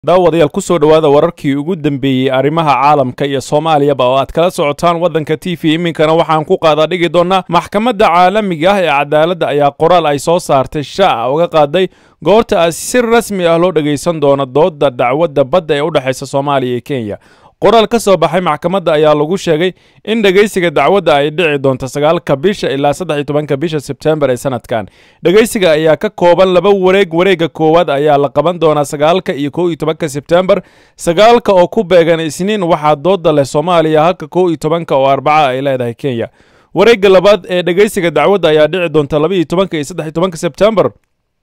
daawadayaal ku soo dhowaada wararkii ugu dambeeyey arrimaha caalamka iyo soomaaliyaba oo aad kala socotaan waddanka t v iminkana waxaan ku qaadaa dhigi doonnaa maxkamadda caalamiga ah ee cadaaladda ayaa qoraal ay soo saartay shaaca uga qaaday goorta si rasmi ah loo dhegaysan doono doodda dacwadda badda ee u dhexaysa soomaaliya iyo kenya qoraal ka soo baxay maxkamadda ayaa lagu sheegay in dhegaysiga dacwadda ay dhici doonto sagaalka bisha ilaa saddex iyo tobanka bisha sebtembar ee sanadkan dhegaysiga ayaa ka kooban laba wareeg wareegga koowaad ayaa la qaban doonaa sagaalka iyo kow iyo tobanka sebtembar sagaalka oo ku beegan isniin waxaa dooda leh soomaaliya halka kow iyo tobanka oo arbaca ay leedahay kenya wareegga labaad ee dhegaysiga dacwadda ayaa dhici doonta laba iyo tobanka iyo saddex iyo tobanka sebtembar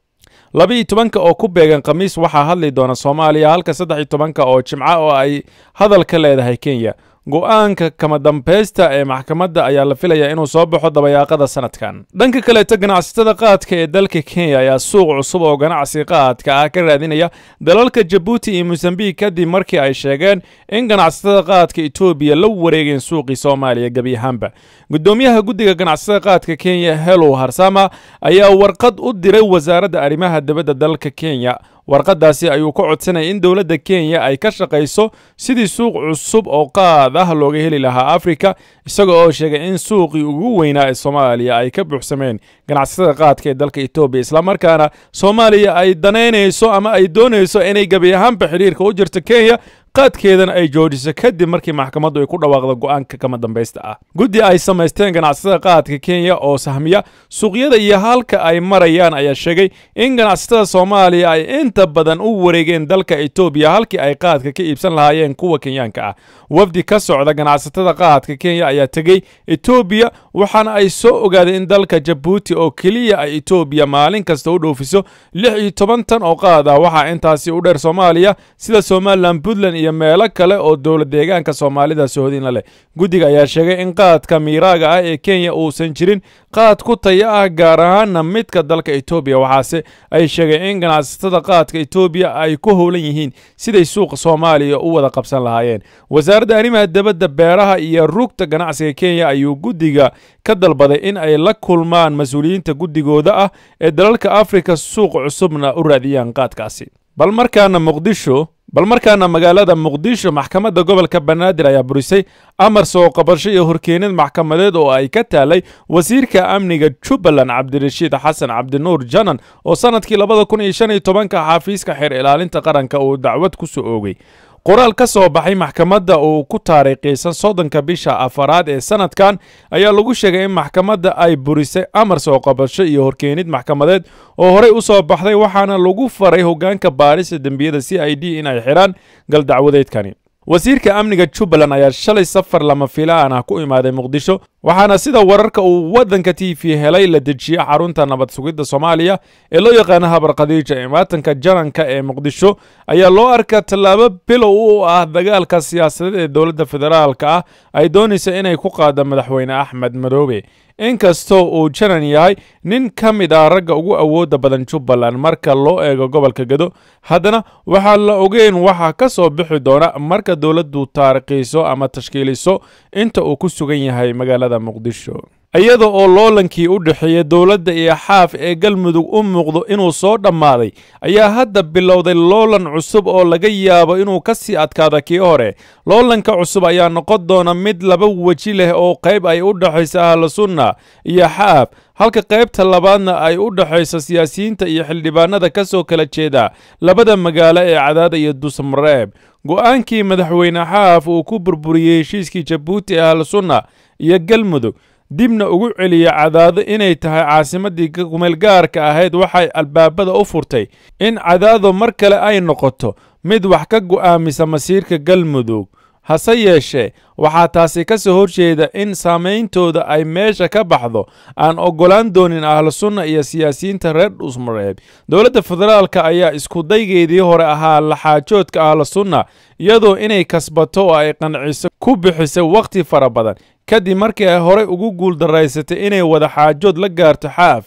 laba iyo tobanka oo ku beegan khamiis waxaa hadli doona soomaaliya halka saddex iyo tobanka oo jimca oo ay hadal ka leedahay kenya go-aanka kama dambaysta ee maxkamadda ayaa la filayaa inuu soo baxo dabayaaqada sanadkan dhanka kaleeto ganacsatada qaadka ee dalka kenya ayaa suuq cusub oo ganacsi qaadka ah ka raadinaya dalalka jabuuti iyo mosambik kadib markii ay sheegeen in ganacsatada qaadka etoobiya la wareegeen suuqii soomaaliya gebi ahaanba gudoomiyaha guddiga ganacsatada qaadka kenya helow harsama ayaa warqad u diray wasaaradda arrimaha dibadda dalka kenya warqadaasi ayuu ka codsanayay in dowladda kenya ay ka shaqayso sidii suuq cusub oo qaad ah looga heli lahaa afrika isaga oo sheegay in suuqii ugu weynaa ee soomaaliya ay ka buuxsameen ganacsatada qaadka ee dalka etoobiya islamarkaana soomaaliya ay danaynayso ama ay doonayso inay gebi ahaanba xidhiirka u jirto kenya qaadkeedana ay joojiso kadib markii maxkamaddu ay ku dhawaaqda go'aanka kama dambaysta ah guddi ay samaysteen ganacsatada qaadka kenya oo sahmiya suuqyada iyo halka ay marayaan ayaa sheegay in ganacsatada soomaaliya ay inta badan u wareegeen dalka etoobiya halkii ay qaadka ka iibsan lahaayeen kuwa kenyaanka ah wafdi ka socda ganacsatada qaadka kenya ayaa tegey etoobiya waxaana ay soo ogaadeen in dalka jabuuti oo keliya ay etoobiya maalin kasta u dhoofiso lix iyo toban tan oo qaad ah waxaa intaasi u dheer soomaaliya sida somalilan puntland iyo meelo kale oo dowla deegaanka soomaalida sohodinla leh guddiga ayaa sheegay in qaadka miiraaga ah ee kenya uusan jirin qaad ku taya ah gaar ahaana midka dalka etoobiya waxaase ay sheegeen in ganacsatada qaadka etoobiya ay ku howlan yihiin siday suuqa soomaaliya u wada qabsan lahaayeen wasaaradda arrimaha dibadda beeraha iyo rugta ganacsiga kenya ayuu guddiga ka dalbaday in ay la kulmaan mas-uuliyiinta guddigooda ah ee dalalka afrika suuq cusubna u raadiyaan qaadkaasi bal markaana muqdisho bal markaana magaalada muqdisho maxkamadda gobolka banaadir ayaa burisay amar soo qabasho iyo horkeenid maxkamadeed oo ay ka taalay wasiirka amniga jubbaland cabdirashiid xasan cabdinuur janan oo sannadkii labada kun iyo shan iyo tobanka xafiiska xeer ilaalinta qaranka uu dacwad ku soo oogay qoraal ka soo baxay maxkamadda uu ku taariikhaysan soddonka bisha afaraad ee sanadkan ayaa lagu sheegay in maxkamadda ay burisay amar soo qabasho iyo horkeenid maxkamadeed oo horey u soo baxday waxaana lagu faray hoggaanka baarista dembiyada c i d in ay xidhaan galdacwadeedkani wasiirka amniga jubbaland ayaa shalay safar lama filaan ah ku imaaday muqdisho waxaana sida wararka uu waddanka t v helay la dejiyey xarunta nabad sugidda soomaaliya ee loo yaqaano habar khadiija imaatanka jananka ee muqdisho ayaa loo arkaa tallaabo bilow u ah dagaalka siyaasadeed ee dowladda federaalka ah ay doonaysa inay ku qaado madaxweyne axmed madoobe inkastoo uu janan yahay nin ka mid ah ragga ugu awoodda badan jubbaland marka loo eego gobolka gedo haddana waxaa la ogeyn waxa ka soo bixi doona marka dowladdu taariikhiiso ama tashkiiliso inta uu ku sugan yahay magaalada muqdisho iyada oo loolankii u dhexeeya dowladda iyo xaaf ee galmudug u muuqdo inuu soo dhammaaday ayaa hadda bilowday loolan cusub oo laga yaabo inuu ka sii adkaado kii hore loolanka cusub ayaa noqon doona mid laba weji leh oo qayb ay u dhexaysa ahlu sunna iyo xaaf halka qaybta labaadna ay u dhexayso siyaasiyiinta iyo xildhibaanada ka soo kala jeeda labada magaalo ee cadaada iyo dusmareeb go'aankii madaxweyne xaaf uu ku burburiyey heshiiskii jabuuti ee ahlu sunna iyo galmudug dibna ugu celiya cadaado inay tahay caasimaddii kumeelgaarka ahayd waxay albaabada u furtay in cadaado mar kale ay noqoto mid wax ka go'aamisa masiirka galmudug hase yeeshee waxaa taasi ka soo horjeeda in saameyntooda ay meesha ka baxdo aan oggolaan doonin ahlu sunna iyo siyaasiyiinta reer dhusmareeb dowladda federaalka ayaa iskudaygeedii hore ahaa laxaajoodka ahlu sunna iyadoo inay kasbato oo ay qanciso ku bixisay wakhti fara badan kadib markii ay horey ugu guuldaraysatay inay wada xaajood la gaarto xaaf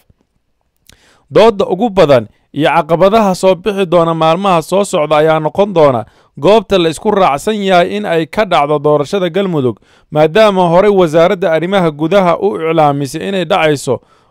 doodda ugu badan iyo caqabadaha soo bixi doona maalmaha soo socda ayaa noqon doona goobta la isku raacsan yahay in ay ka dhacdo doorashada galmudug maadaama horey wasaaradda arrimaha gudaha u iclaamisay inay dhacayso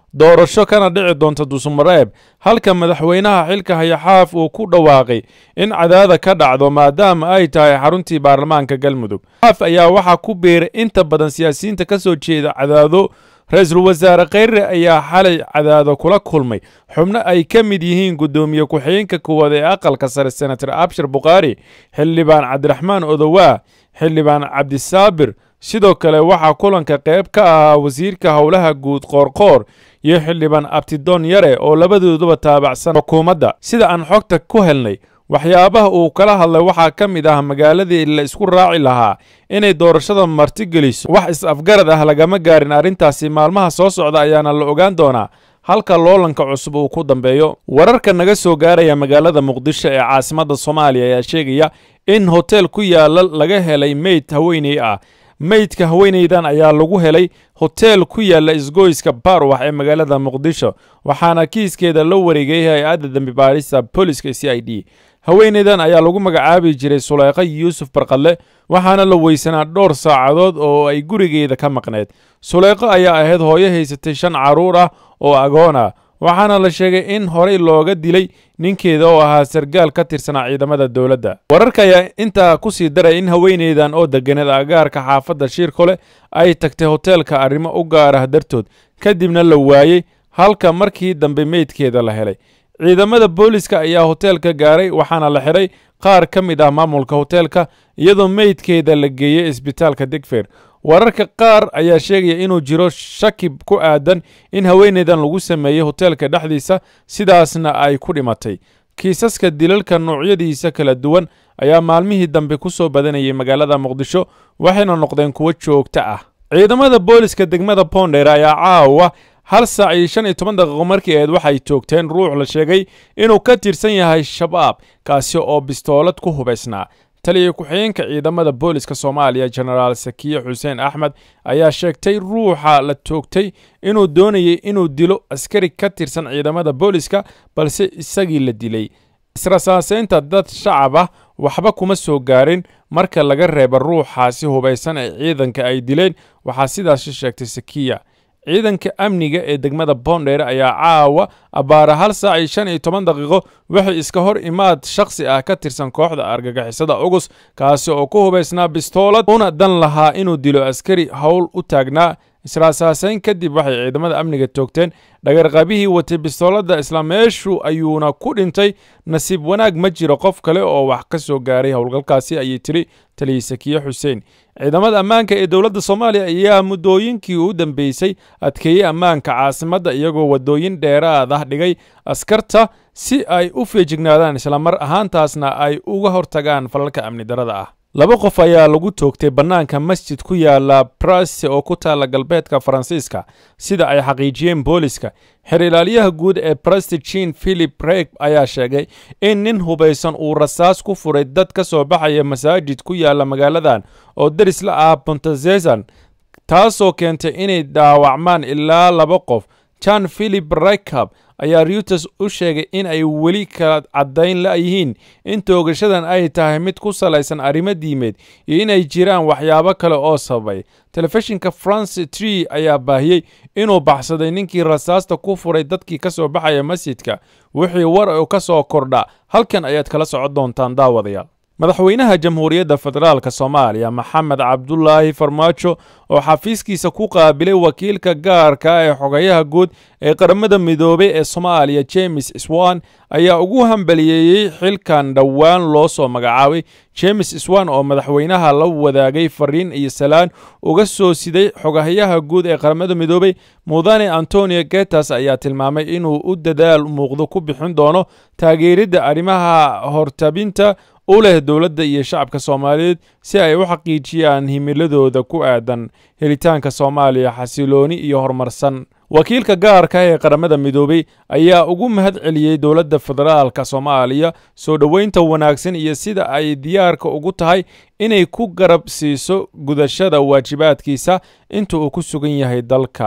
doorasho kana dhici doonta dusumareeb halka madaxweynaha xilka hayaxaaf uu ku dhawaaqay in cadaada ka dhacdo maadaama ay tahay xaruntii baarlamaanka galmudug xaaf ayaa waxaa ku biiray inta badan siyaasiyiinta ka soo jeeda cadaado ra-iisul wasaare kheyre ayaa xalay cadaado kula kulmay xubno ay ka mid yihiin guddoomiye ku-xigeenka koowaad ee aqalka sare senator abshir bukhaari xildhibaan cabdiraxmaan odowaa xildhibaan cabdisaabir sidoo kale waxaa kulanka qayb ka ahaa wasiirka howlaha guud qoorqoor iyo xildhibaan abtidoon yare oo labadooduba taabacsan xukuumadda sida aan xogta ku helnay waxyaabaha uu kala hadlay waxaa ka mid ah magaaladii la isku raaci lahaa inay doorashada martigeliso wax is-afgarad ah lagama gaarin arrintaasi maalmaha soo socda ayaana la ogaan doonaa halka loolanka cusub uu ku dambeeyo wararka naga soo gaaraya magaalada muqdisho ee caasimadda soomaaliya ayaa sheegaya in hotel ku yaala laga helay meyd haweeney ah meydka haweeneydan ayaa lagu helay hotel ku yaala isgoyska barwax ee magaalada muqdisho waxaana kiiskeeda la wareegay hay-adda dembi baarista booliska c i d haweeneydan ayaa lagu magacaabi jiray suleyqa yuusuf barqadle waxaana la weysanaa dhowr saacadood oo ay gurigeeda ka maqneed suleyqo ayaa ahayd hooyo haysatay shan carruur ah oo agoon ah waxaana la sheegay in horey looga dilay ninkeeda oo ahaa sargaal ka tirsanaa ciidamada dowladda wararka ayaa intaa ku sii daray in haweeneydan oo deganeed agaarka xaafadda shiirkole ay tagtay hoteelka arrimo u gaar ah dartood kadibna la waayey halka markii dambe meydkeeda la helay ciidamada booliska ayaa hoteelka gaaray waxaana la xidhay qaar ka mid ah maamulka hoteelka iyadoo meydkeeda la geeyey isbitaalka digfer wararka qaar ayaa sheegaya inuu jiro shaki ku aadan in haweeneydan lagu sameeyey hoteelka dhexdiisa sidaasna ay ku dhimatay kiisaska dilalka noocyadiisa kala duwan ayaa maalmihii dambe ku soo badanayay magaalada muqdisho waxayna noqdeen kuwo joogto ah ciidamada booliska degmada bonder ayaa caawa hal saac iyo shan iyo toban daqiiqo markii aheed waxay toogteen ruux la sheegay inuu ka tirsan yahay shabaab kaasi oo bistoolad ku hubaysnaa taliya ku-xigeenka ciidamada booliska soomaaliya jenaraal sakiye xuseen axmed ayaa sheegtay ruuxa la toogtay inuu doonayay inuu dilo askari ka tirsan ciidamada booliska balse isagii la dilay israsaaseynta dad shacab ah waxba kuma soo gaarin marka laga reeba ruuxaasi hubaysan ee ciidanka ay dileen waxaa sidaasi sheegtay sakiya ciidanka amniga ee degmada bondheer ayaa caawa abbaara hal saac iyo shan iyo toban daqiiqo waxay iska hor imaad shakhsi ah ka tirsan kooxda argagixisada ogus kaasi oo ku hubaysnaa bistoolad una dan lahaa inuu dilo askari howl u taagnaa israasaaseyn kadib waxay ciidamada amniga toogteen dhagarqabihii watay bistooladda isla meeshu ayuuna ku dhintay nasiib wanaag ma jiro qof kale oo wax ka soo gaaray howlgalkaasi ayay tiri taliya sakiye xuseen ciidamada ammaanka ee dowladda soomaaliya ayaa muddooyinkii u dambeysay adkeeyey ammaanka caasimadda iyagoo waddooyin dheeraad ah dhigay askarta si ay u feejignaadaan islamar ahaantaasna ay uga hortagaan falalka amni darada ah laba qof ayaa lagu toogtay bannaanka masjid ku yaala brase oo ku taalla galbeedka faransiiska sida ay xaqiijiyeen booliska xer ilaaliyaha guud ee breste jean philip reg ayaa sheegay in nin hubaysan uu rasaas ku furay dad ka soo baxaya masaajid ku yaala magaaladan oo deris la ah bontezezan taasoo keentay inay dhaawacmaan ilaa laba qof jan philip rekab ayaa reuters u sheegay in ay weli kala caddayn la'yihiin in toogashadan ay tahay mid ku salaysan arrimo diimeed iyo inay jiraan waxyaabo kale oo sababay telefishinka france tree ayaa baahiyey inuu baxsaday ninkii rasaasta ku furay dadkii ka soo baxaya masjidka wixii war u ka soo kordha halkan ayaad kala socon doontaan daawadayaal madaxweynaha jamhuuriyadda federaalka soomaaliya maxamed cabdulaahi farmaajo oo xafiiskiisa ku qaabilay wakiilka gaarka ee xogayaha guud ee qaramada midoobay ee soomaaliya james swan ayaa ugu hambaliyeeyey xilkan dhowaan loo soo magacaabay james swan oo madaxweynaha la wadaagay fariin iyo salaan uga soo siday xogayaha guud ee qaramada midoobay mudane antonio getas ayaa tilmaamay inuu u dadaal muuqdo ku bixin doono taageeridda arrimaha hortabinta u leh dowladda iyo shacabka soomaaliyeed si ay u xaqiijiyaan himiladooda ku aadan helitaanka soomaaliya xasilooni iyo horumarsan wakiilka gaarka ee qaramada midoobey ayaa ugu mahad celiyey dowladda federaalka soomaaliya soo dhoweynta wanaagsan iyo sida ay diyaarka ugu tahay inay ku garab siiso gudashada waajibaadkiisa inta uu ku sugan yahay dalka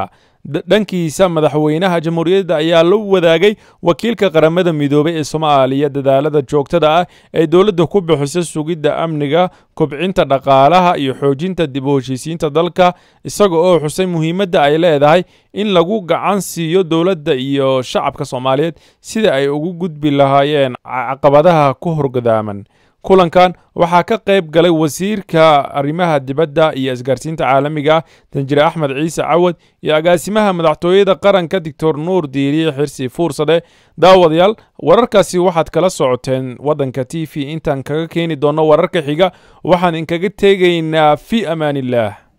dhankiisa madaxweynaha jamhuuriyadda ayaa la wadaagay wakiilka qaramada midoobay ee soomaaliya dadaalada joogtada ah ee dowladda ku bixisa sugidda amniga kobcinta dhaqaalaha iyo xoojinta dib u heshiisiinta dalka isaga oo xusay muhiimadda ay leedahay in lagu gacan siiyo dowladda iyo shacabka soomaaliyeed sida ay ugu gudbi lahaayeen caqabadaha ku horgadaaman kulankan waxaa ka qayb galay wasiirka arrimaha dibadda iyo isgaarsiinta caalamiga ah danjire axmed ciise cawad iyo agaasimaha madaxtooyada qaranka doctor nuur diiriye xirsi fuursade daawadayaal wararkaasi waxaad kala socoteen waddanka t v intaan kaga keeni doonno wararka xiga waxaan inkaga tegaynaa fi amaan illah